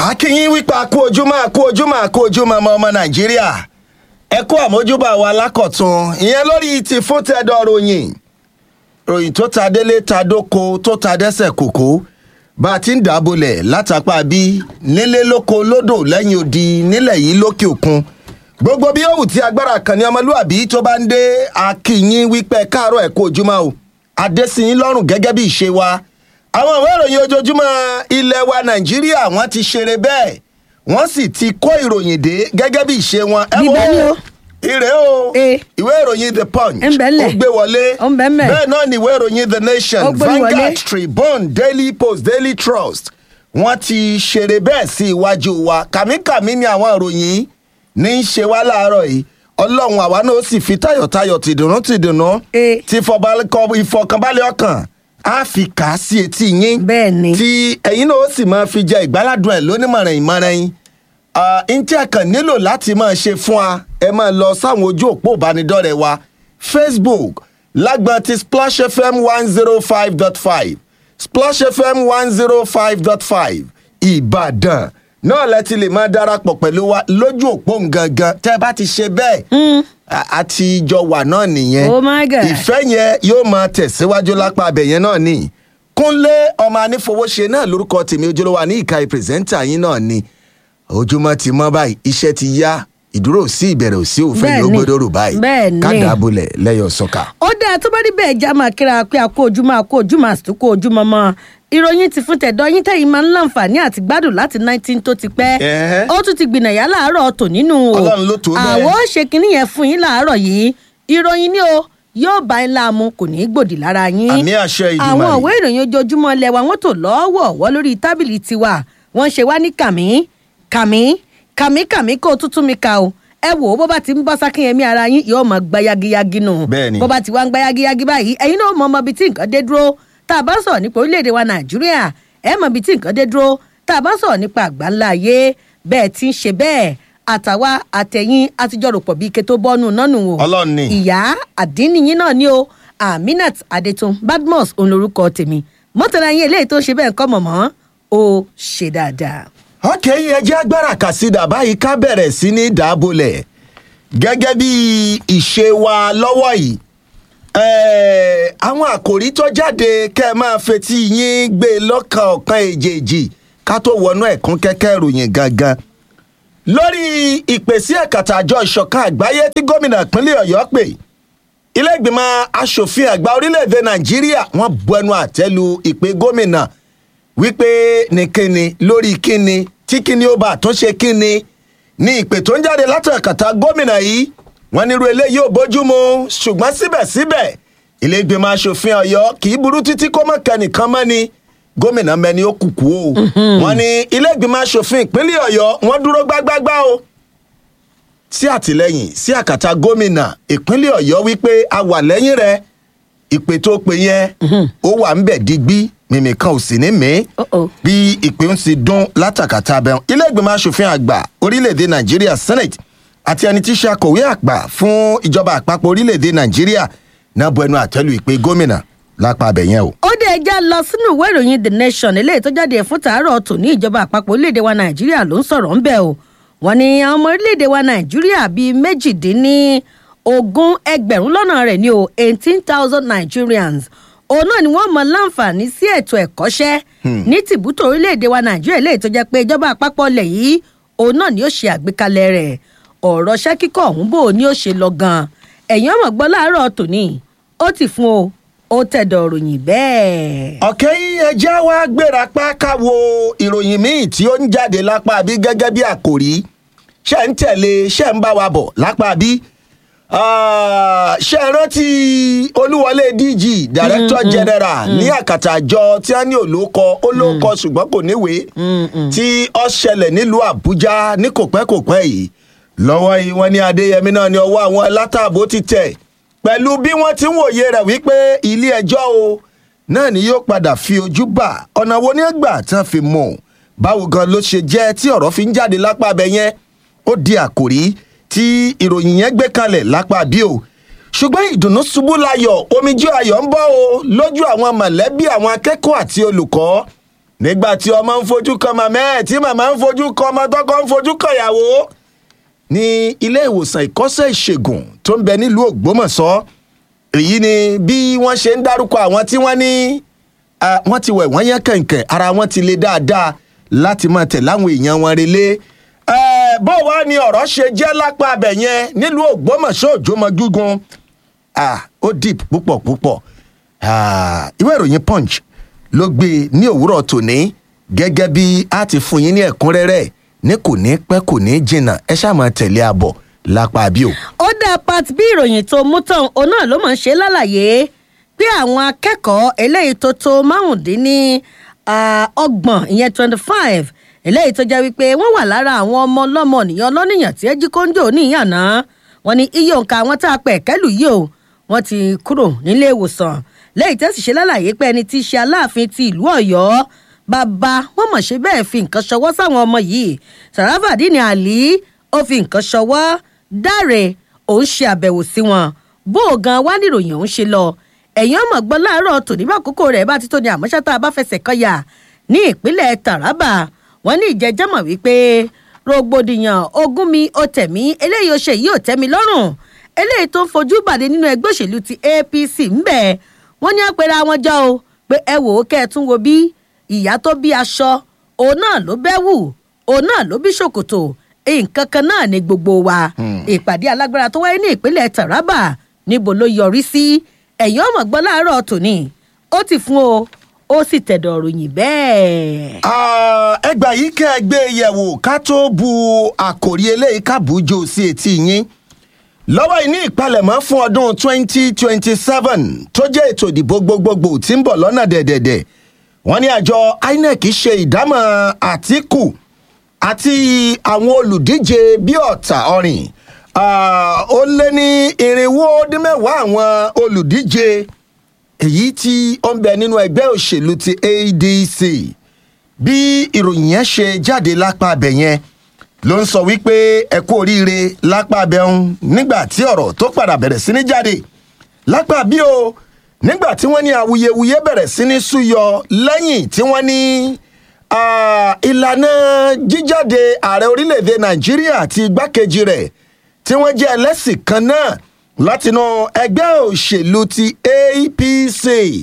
akínyín wípé a kú ojúmọ́ a kú ojúmọ́ a kú ojúmọ́ ọmọ ọmọ nàìjíríà ẹ kú àmójúbà wa lákọ̀tún ìyẹn lórí ti fún tẹ́dọ̀ ròyìn ròyìn tó ta délé ta dóko tó ta dẹ́sẹ̀ kòkó bá a ti ń dàbọ̀lẹ̀ látàpá bí nílé lóko lódò lẹ́yìn odi nílẹ̀ yìí lókè òkun gbogbo bí òwú tí agbára kan ní ọmọlúàbí tó bá ń dé akínyín wípé káàárọ̀ ẹ̀ kú ojúmọ́ o adésìyín lọ́rùn gẹ́gẹ́ bí ìṣe wa àwọn ìwé ìròyìn ojoojúmọ́ ilẹ̀ wa nàìjíríà wọ́n ti ṣeré bẹ́ẹ̀ wọ́n sì ti kó ìròyìn dé gẹ́gẹ́ bí ìṣe wọn. ẹ Bíbẹ́ ni o. ire o Eh. ìwé ìròyìn the punch Ń bẹ ńlẹ̀. ó gbé wọlé Ó ń bẹ ńbẹ̀. bẹ́ẹ̀ náà ni ìwé ìròyìn the nation Ó gbé Vanguard wọlé. Tribune Daily Post Daily Trust wọ́n ti ṣeré bẹ́ẹ̀ sí iwájú wa kàmíkàmí ni àwọn ìròyìn ní í ṣe wá láàárọ̀ yìí ọlọ́run àwa náà ó sì fi tayọ̀tayọ̀ tìdùnnú tìdùnnú Eh. ti fọbalẹ̀kọ ìfọkànbalẹ̀ ọkàn á fi kà á sí etí yín Bẹ́ẹ̀ ni. tí ẹ̀yin náà ó sì máa fi jẹ ìgbáládùn ẹ̀ lónímọ̀ràn ìmọ̀ràn yín n tí ẹ kàn nílò láti máa ṣe fún wa ẹ máa lọ sáwọn ojú òpó ìbánidọ́rẹ̀ẹ́ wa facebook lágbọn ti splash fm one zero five dot five splash fm one zero five dot five ìbàdàn náà lẹ ti lè máa darapọ̀ pẹ̀lú wa lójú òpó gangan tẹ́ ẹ bá ti ṣe bẹ́ẹ̀ a- a ti jọ wà náà nìyẹn Oh my God. ìfẹ́ yẹn yóò máa tẹ̀síwájú lápá abẹ yẹn náà ni kúnlé ọmọ anífowóṣe náà lórúkọ tèmi ojúlówó ní ìka ìpírẹsẹ́ńtà yín náà ni ojúmọ́ ti mọ́ báyìí iṣẹ́ ti yá ìdúró sí ìbẹ̀rẹ̀ òsì òfin Bẹ́ẹ̀ yóò ni. gbọdọ̀ rò báyìí Bẹ́ẹ̀ ni. kádàbọ̀lẹ̀ lẹ́yọ̀ sọ́kà. ó dáa tó bá rí bẹ́ẹ̀ já máa kíra pé a kó ojúmọ́ a kó ojúmọ́ àsìkò ojúmọ́ mọ́ ìròyìn ti fún tẹ̀dọ̀ yín tẹ̀yìn máa ń láǹfààní àti gbádùn láti 19 tó ti pẹ́ Ẹ̀hẹ́. ó tún ti gbìnàyà láàárọ̀ tò nínú o Ọlọ́run ló tó bẹ́ẹ̀. àwọn ó ṣe kinní yẹn fún yín láàárọ̀ yìí ìròyìn ni o yóò bá yín láàmú kò ní í gbòdì lára yín Àmì àṣẹ Ìdùmarè. àwọn ìwé ìròyìn ojoojúmọ́ lẹ́wà wọ́n tò lọ́wọ́ọ̀wọ́ lórí tábìlì tiwa wọ́n ṣe wá ní kàmí kàmí kàmí kàmí kó o tútù mi ka o ẹ wò ó bó bá ti ń bọ́ sákìnyẹmí ara yín yóò máa gba yagiyagi nù Bẹ́ẹ̀ni. bó bá ti wá ń gba yagiyagi báyìí ẹ̀yin náà mọ ọmọ ibi tí nǹkan dé dúró tá a bá sọ̀rọ̀ nípa orílẹ̀-èdè wa nàìjíríà ẹ mọ ibi tí nǹkan dé dúró tá a bá sọ̀rọ̀ nípa àgbáńlá ayé bẹ́ẹ̀ ti ń ṣe bẹ́ẹ̀ àtàwa àtẹ̀yìn àtijọ́ rò pọ̀ bí ike tó bọ́nù nánú o Ọlọ́run ni. ìyá àdínníyín náà ni o aminat adetun badmus òun lorúkọ tèmi mọ́tàlá yín eléyìí tó ń ṣe bẹ́ẹ̀ kọ́ mọ̀mọ́ ó ṣe dáadáa. ọkẹ́ yìí ẹ jẹ́ agbára kàsídà báyìí ká bẹ̀rẹ̀ sí ní dàbọ̀lẹ̀ gẹ́gẹ́ bí ìṣe wa lọ́wọ́ yìí Ẹ̀ẹ́, àwọn àkòrí tó jáde kẹ́ ẹ máa fetí yín gbé lọ́kàn ọ̀kan èjèèjì ká tó wọnú ẹ̀kún kẹ́kẹ́ ìròyìn gangan lórí ìpèsè ẹ̀kàtà àjọ ìṣọ̀kan àgbáyé tí gómìnà ìpínlẹ̀ ọ̀yọ́ pè ilé ìgbìmọ̀ asòfin àgbà orílẹ̀-èdè nàìjíríà wọ́n bu ẹnu àtẹ́ lu ìpè gómìnà wípé ní kíni lórí kíni tí kíni ó bá àtúnṣe kíni ní ìpè tó ń jáde látàkàtà gómìnà yìí wọ́n nírú eléyìí ò bójú mu ṣùgbọ́n síbẹ̀síbẹ̀ ilé ìgbìmọ̀ asòfin ọ̀yọ́ kì í burú títí kó mọ̀ kẹ́nìkan mọ́ ni gómìnà mẹ́ni ó kùkú o wọ́n ní ilé ìgbìmọ̀ asòfin ìpínlẹ̀ ọ̀yọ́ wọ́n dúró gbágbágbá o sí àtìlẹyìn sí àkàtà gómìnà ìpínlẹ̀ ọ̀yọ́ wípé a wà lẹ́yìn rẹ̀ ìpè tó pe yẹn ó wà ń bẹ̀ digbí mímì kan ò sì ní mí Uh-oh. bí ìpè ń ti dún látàkàtà abẹ́hùn ilé ìgbìmọ̀ asòfin àgbà orílẹ̀-èdè nàìjíríà senate àti ẹni tí í ṣe akọ̀wé àgbà fún ìjọba àpapọ̀ orílẹ̀-èdè nàìjíríà náà bu ẹnu àtẹ́lu ìpè gómìnà lápá abẹ yẹn o. ó dé ẹja lọ sínú ìwé ìròyìn the nation eléyìí tó jáde fún tàárọ̀ tòní ìjọba àpapọ̀ orílẹ̀-èdè wa nàìjíríà ló ń sọ̀rọ̀ ńbẹ̀ o wọ́n ní àwọn ọmọ orílẹ̀-èdè wa nàìjíríà bíi méjìdínní ogún ẹgbẹ̀rún lọ́nà rẹ̀ ní o eighteen thousand nigerians òun náà ni wọ́n mọ láǹfààní sí ètò ẹ̀kọ́ṣẹ́ ní tìbútò orílẹ̀-èdè wa nàìjíríà eléyìí tó jẹ́ pé ìjọba àpapọ̀ ilẹ̀ yìí òun náà ni ó ṣe àgbékalẹ̀ rẹ̀ ọ̀rọ̀ ṣẹ́ kíkọ́ ọ̀hún bò ní ó ṣe lọ gan ẹ̀yin ọmọ gbọ́ láàárọ̀ tòní ó ti fún o ó tẹ̀dọ̀ ròyìn bẹ́ẹ̀. ọ̀kẹ́ yìí ẹjẹ́ wá gbéra pa ká wo ìròyìn míì tí ó ń jáde lápá bí gẹ́gẹ́ bí àkòrí ṣe ń tẹ̀lé ṣe ń bá wa bọ̀ lápá bí ṣe rántí olúwọlé dg director general ní àkàtà àjọ tí a ní olóko olóko ṣùgbọ́n kò níwèé tí ó ṣẹlẹ̀ nílùú àbújá ní kòpẹ́kòpẹ́ yìí lọ́wọ́ yìí wọ́n ní adéyẹmí náà ní ọwọ́ àwọn látàbó ti tẹ̀ pẹ̀lú bí wọ́n ti ń wòye rẹ̀ wípé ilé ẹjọ́ o náà ni yóò padà fi ojú bà ọ̀nà wo ní ẹgbà tán fi mọ̀ báwo gan ló ṣe jẹ́ tí ọ̀rọ̀ fi ń jáde lápá abẹ yẹn ó di àkòrí tí ìròyìn yẹn gbé kalẹ̀ lápá bí o ṣùgbọ́n ìdùnnú ṣubú layọ̀ omijé ayọ̀ ń bọ́ o lójú àwọn mọ̀lẹ́bí àwọn akẹ́kọ̀ọ́ àti olùkọ́ nígbà tí ọmọ ń fojú kan màmá ẹ̀ tí màmá ń fojú kan ọmọ tọkọ ń fojú kan ìyàwó ní ilé ìwòsàn ìkọ́sẹ̀ ìṣègùn tó ń bẹ nílùú ògbómọ̀ṣọ́ èyí ni bí wọ́n ṣe ń dárúkọ àwọn tí wọ́n ní ah, wọ́n ti wẹ̀ wọ́n yẹn kẹ̀kẹ́ ara wọn ti le dáadáa láti máa tẹ̀ láwọn èèyàn wọn relé Eh, bó wá ni ọ̀rọ̀ ṣe jẹ́ lápá abẹ yẹn nílùú ògbómọ̀ṣọ́ òjòmọ́gúngun ah, ó deep púpọ̀ púpọ̀ Ah, ìwé ìròyìn punch ló gbé e ní òwúrọ̀ tòní gẹ́gẹ́ bí a ti fún yín ní ẹ̀kúnrẹ́rẹ́ ní kò ní pẹ́ kò ní jìnnà ẹ ṣáà máa tẹ̀lé àbọ̀ lápá bí o. ó dá part bí ìròyìn tó mú tán òun náà ló máa ń ṣe lálàyé pé àwọn akẹ́kọ̀ọ́ eléyìí tó tó márùndínní ah, ọgbọ̀n ìyẹn twenty five eléyìí tó jẹ́ wípé wọ́n wà lára àwọn ọmọ ọlọ́mọ nìyẹn ọlọ́nìyàn tí ẹ jí kóńjò níyànná wọn ni iye òǹkà àwọn tá a pẹ̀ kẹ́lù yìí o wọ́n ti kúrò nílé ìwòsàn lẹ́yìn tẹ́sí ṣe lálàyé pé ẹni tí í ṣe aláàfin ti ìlú ọ̀yọ́ bàbá wọn mọ̀ ṣe bẹ́ẹ̀ fi nǹkan ṣọwọ́ sáwọn ọmọ yìí sàràfàdínì àlí ó fi nǹkan ṣọwọ́ dáre òun ṣe àbẹ̀wò sí wọn bó o gan wá níròyìn òun ṣe lọ ẹ̀yìn ọmọ gbọ́ láàárọ̀ tòní bá àkókò rẹ̀ bá ti tó ní àmọ́ṣátá bá fẹsẹ̀ kọyà ní ìpínlẹ̀ taraba wọn ní ìjẹ́jẹ́mọ̀ wípé rògbòdìyàn ogún mi ó tẹ̀mí eléyìí ó ṣe yìí ò tẹ́mi lọ́rùn eléyìí tó ń fojú bàdé nínú ẹgbẹ́ òṣèlú ti apc ń bẹ̀ wọ́n ní àpẹẹrẹ àwọn jọ o pé ẹ wò ó kẹ́ ẹ tún wo bí ìyá tó bí aṣọ òun náà ló bẹ́ wù òun náà ló bí ṣòkòtò nǹkan kan náà ni gbogbo wa ìpàdé alágbára tó wáyé ní ìpínlẹ̀ taraba níbo ló yọrí sí ẹ̀yìn ọmọ gbọ́ láàárọ̀ tòní ó ti fún o ó sì tẹ̀dọ̀ ròyìn bẹ́ẹ̀. Ah, ẹgbà yìí kẹ́ ẹ gbé yẹ̀wò ká tó bu àkòrí eléyìí kábùújò sí etí yín lọ́wọ́ yìí ní ìpalẹ̀mọ́ fún ọdún 2027 tó jẹ́ ètò ìdìbò gbogbogbò tí ń bọ̀ lọ́nà dẹ̀dẹ̀dẹ̀ wọ́n ní àjọ inec ṣe ìdámọ̀ àtìkù àti àwọn olùdíje bí ọ̀tà ọ̀rìn Ah, ó lé ní irinwó dín mẹ́wàá àwọn olùdíje èyí tí ó ń bẹ nínú ẹgbẹ́ òṣèlú ti adc bí ìròyìn yẹn ṣe jáde lápá abẹ yẹn ló ń sọ wípé ẹ kú oríire lápá abẹ ń nígbà tí ọ̀rọ̀ tó padà bẹ̀rẹ̀ sí ní jáde lápá bí o nígbà tí wọ́n ní awuyewuye bẹ̀rẹ̀ sí ní súyọ lẹ́yìn tí wọ́n ní ah, ìlànà jíjáde ààrẹ orílẹ̀-èdè nàìjíríà àti igbákejì rẹ̀ tí wọ́n jẹ́ ẹlẹ́sìn kan náà látinú ẹgbẹ́ òṣèlú ti apc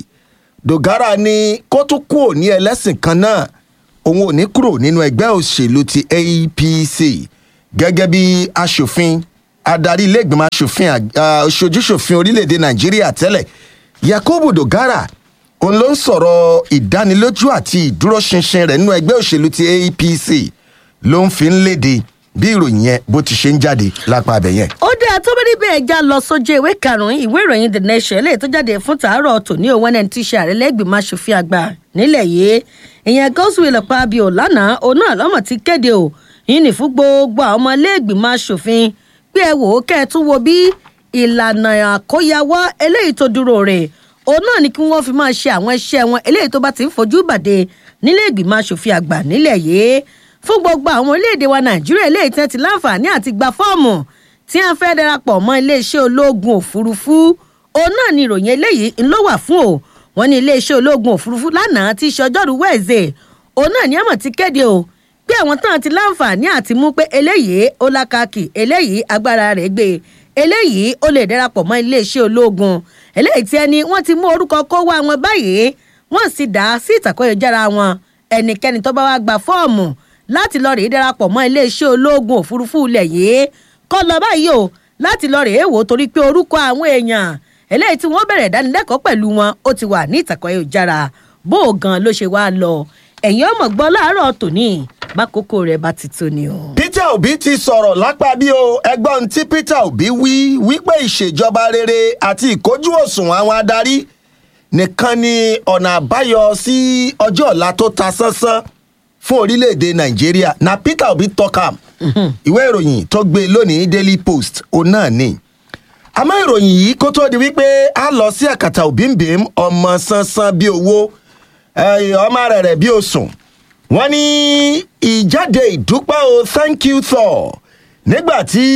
dogara ní kó tún kúrò ní ẹlẹ́sìn kan náà òun ò ní kúrò nínú ẹgbẹ́ òṣèlú ti apc gẹ́gẹ́ bí aṣòfin adarí iléègbìmọ̀ aṣòfin aṣojúṣòfin orílẹ̀-èdè nàìjíríà tẹ́lẹ̀ yakubu dogara òun ló ń sọ̀rọ̀ ìdánilójú àti ìdúróṣinṣin rẹ̀ nínú ẹgbẹ́ òṣèlú ti apc ló ń fi ń léde bí ìròyìn yẹn bó ti ṣe ń jáde lápá abẹ yẹn. ó dáa tó bá rí bẹ́ẹ̀ já lọ sójú ìwé karùn-ún ìwé ìròyìn the nation eléyìí tó jáde fún tàárọ̀ tòní òun ẹni tí í ṣe ààrẹ lẹ́gbìmọ̀ aṣòfin àgbà nílẹ̀ yìí ìyẹn godswill ọ̀pábíò lánàá òun náà lọ́mọ̀ ti kéde o yìí ní fún gbogbo àwọn ọmọ lẹ́gbìmọ̀ aṣòfin pé ẹ wò ó kẹ́ ẹ tún wo bí ìlànà àkóyawọ́ eléyìí tó dúró rẹ̀ òun náà ni kí wọ́n fi máa ṣe àwọn iṣẹ́ wọn eléyìí tó bá ti ń fojú bàdé nílé ìgbìmọ̀ aṣòfin àgbà nílẹ̀ yìí fún gbogbo àwọn orílẹ̀-èdè wa nàìjíríà eléyìí tí wọ́n ti láǹfààní àti gba fọ́ọ̀mù tí wọ́n fẹ́ darapọ̀ mọ́ iléeṣẹ́ ológun òfurufú òun náà ni ìròyìn eléyìí ń ló wà fún o wọ́n ní iléeṣẹ́ ológun òfurufú lánàá tí í ṣe ọjọ́rú wẹ̀ẹ́sẹ̀ òun náà ni àmọ̀ ti kéde o pé àwọn tán ti láǹfààní àti mú pé eléyìí ó lákàkì eléyìí agbára rẹ̀ gbé eléyìí ó lè darapọ̀ mọ́ iléeṣẹ́ ológun eléyìí tí ẹni wọ́n ti mú orúkọ kó wá wọn báyìí wọ́n sì dá sí ìtàkọ́yọ̀jára wọn ẹnikẹ́ni tó bá wá gba fọ́ọ̀mù láti lọ rèé darapọ̀ mọ́ iléeṣẹ́ ológun òfurufú ilẹ̀ yìí kọ́ lọ báyìí o láti lọ rèé wò torí pé orúkọ àwọn èèyàn eléyìí tí wọ́n bẹ̀rẹ̀ ìdánilẹ́kọ̀ọ́ pẹ̀lú wọn ó ti wà ní ìtàkọ́ ìjára bó o gan ló ṣe wá lọ ẹ̀yin ọmọ gbọ́ láàárọ̀ tòní bákòókò rẹ̀ bá ti tó ni o. peter obi ti sọ̀rọ̀ lápá bí o ẹgbọ́n tí peter obi wí wípé ìṣèjọba rere àti ìkójú òṣùwọ̀n àwọn adarí nìkan ni ọ̀nà àbáyọ sí ọjọ́ ọ̀la tó ta sánsán fún orílẹ̀-èdè nàìjíríà na peter obi talk am ìwé ìròyìn tó gbé lónìí daily post òun náà ni àmọ́ ìròyìn yìí kó tó di wípé a lọ sí àkàtà òbíǹbìm ọmọ sánsan bíi owó ọmọ rẹ̀ rẹ̀ bíi osùn wọ́n ní ìjáde ìdúpẹ́ o thank you thor nígbà tí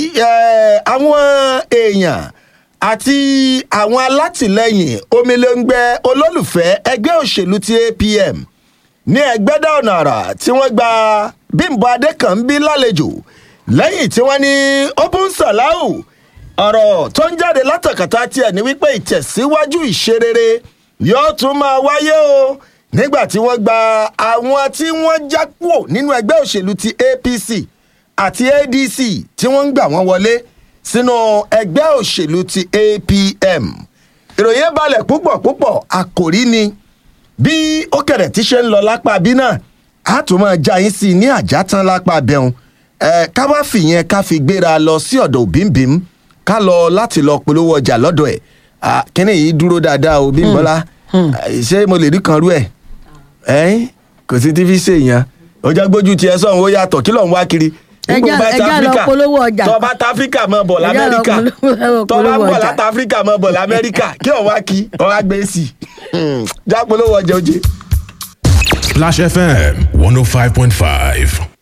àwọn èèyàn àti àwọn alátìlẹyìn omilẹ́ngbẹ́ olólùfẹ́ ẹgbẹ́ òṣèlú ti apm ní ẹgbẹ́dá ọ̀nà àrà tí wọ́n gba bímbọ adékànbí lálejò lẹ́yìn tí wọ́n ní open salau ọ̀rọ̀ tó ń jáde látàkàtà tiẹ̀ ní wípé ìtẹ̀síwájú ìṣerere yóò tún máa wáyé o nígbà tí wọ́n gba àwọn tí wọ́n já kúrò nínú ẹgbẹ́ òṣèlú ti apc àti adc tí wọ́n ń gbà wọ́n wọlé sínú ẹgbẹ́ òṣèlú ti apm ìròyìn ẹ̀ balẹ̀ púpọ̀ púpọ̀ àkòrí ni bí ó kẹ̀rẹ̀ tí ṣe ń lọ lápá bí náà a tún máa já yín sí i ní àjátán lápá bẹ́hùn ẹ̀ ká wá fìyẹn ká fi gbéra lọ sí ọ̀dọ̀ òbímbím ká lọ láti lọ polówó ọjà lọ́dọ̀ ẹ̀ Ah, kíní yìí dúró dáadáa o bímbọ́lá Ah, ṣé mo lè rí kan rú ẹ̀ ẹ́yìn kò sí tí fi ṣe èèyàn ọjà gbójú tiẹ̀ sọ̀hún ó yàtọ̀ kí ló ń wá kiri Ẹ Nígbà já- bá ẹ ti já lọ Áfíríkà, polówó ọjà. tó bá ta áfíríkà mọ́ bọ̀ Ẹ já lọ lamẹ́ríkà polówó- tó bá ń polówó bọ̀ ọjà. láti áfíríkà mọ́ bọ̀ lamẹ́ríkà kí òun wá kí òun wá gbé sí i já polówó ọjà oje. Splash FM 105.5.